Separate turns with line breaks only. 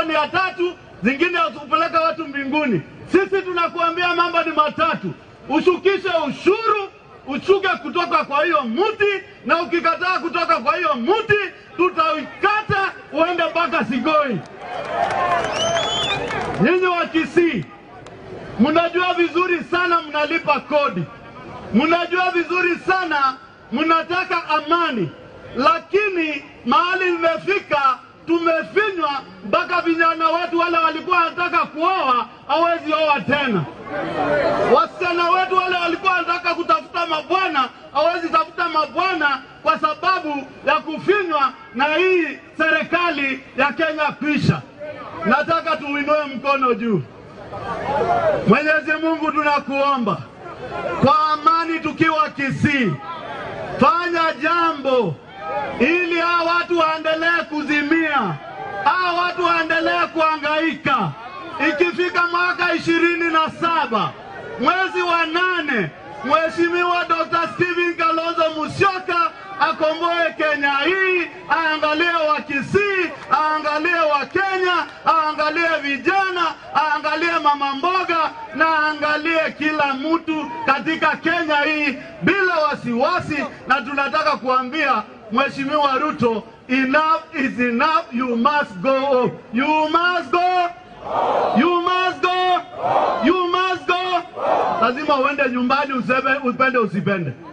mambo ni ya tatu, zingine kupeleka watu mbinguni. Sisi tunakuambia mambo ni matatu: ushukishe ushuru, ushuke kutoka kwa hiyo muti, na ukikataa kutoka kwa hiyo muti, tutaikata uende mpaka Sigoi. Nyinyi wa Kisii mnajua vizuri sana, mnalipa kodi, mnajua vizuri sana mnataka amani, lakini mahali imefika tumefinywa mpaka vijana wetu wale walikuwa wanataka kuoa hawezi oa tena. Wasichana wetu wale walikuwa wanataka kutafuta mabwana hawezi tafuta mabwana kwa sababu ya kufinywa na hii serikali ya Kenya kwisha. Nataka tuinue mkono juu. Mwenyezi Mungu, tunakuomba kwa amani, tukiwa Kisii, fanya jambo ili hawa watu waendelee kuzimia, hawa watu waendelee kuhangaika. Ikifika mwaka ishirini na saba mwezi wa nane, Mheshimiwa Dr. Stephen Kalonzo Musyoka akomboe Kenya hii, aangalie wa Kisii, aangalie wa Kenya, aangalie vijana, aangalie mama mboga na aangalie kila mtu katika Kenya hii bila wasiwasi, na tunataka kuambia Mheshimiwa Ruto, enough is enough, you must go home. You must go. You must go. You must go. Lazima uende nyumbani, useme upende usipende.